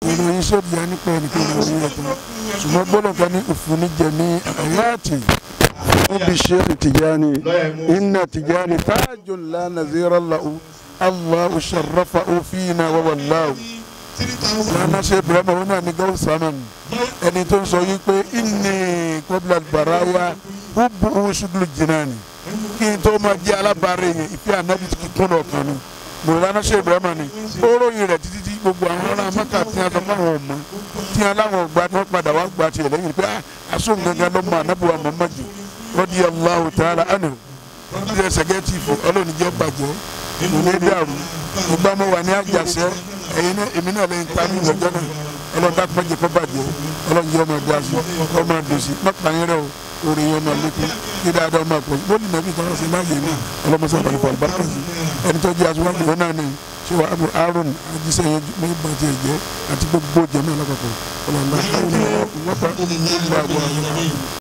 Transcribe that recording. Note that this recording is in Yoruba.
ìròyìn sódì á nípa ẹnìkan ìròyìn rẹ̀ tán ṣùgbọ́n gbọ́dọ̀ kan ní òfin jẹ̀mí àyàtì níbi ṣe Tijani inna Tijani tajul la nazira lahu Allahu sharrafahu fina wa wallahu lana ṣe ibrahima wọn náà ní gawus saman ẹni tó ń sọ yìí pé inni qabla baraya hubbu shuglu jinani kí n tó máa jẹ́ alábàárẹ̀ yẹn ìfẹ́ ànábì tí kì í kún ọ̀kan ni mọ̀lánà ṣe ibrahima ni ó ròyìn rẹ̀ títí tí gbogbo àwọn ará maka tí a sọ fún àwọn ọmọ tí a láwọn ọgbà tí wọ́n padà wá gba tiẹ̀ lẹ́yìn pé asóhùn gangan ló mọ ànábì wa Muhammadu radiyallahu ta'ala anhu bí ẹsẹ̀ gẹ́tì fún ọlọ́run jẹ́ bàjẹ́ kò ní dàrú ìgbà mo wà ní àjàṣẹ́ ẹ̀yin náà èmi náà lẹ́yìn tá a ní ìwọ̀jọ́ náà ọlọ́run dákú mọ́jẹ kó bàjẹ́ ọlọ́run jẹ́ ọmọ ẹ̀dá sí ọmọ ẹ̀dùn sí mọ́pàáyín rẹ̀ o orí yẹn máa lékún kí dáadáa máa pọ̀ bó ní nàbí kan ṣe láàyè náà ọlọ́mọṣẹ́ àbálẹ̀ fún àlùbáríkà sí ẹni tó jẹ́ aṣíwájú wọn náà ní ṣé wàá abu aaron ajíṣẹ́ yẹn ní bàjẹ́ ẹ̀jẹ̀ àti gbogbo jẹ̀mọ́ alápapọ̀ ọlọ́run bá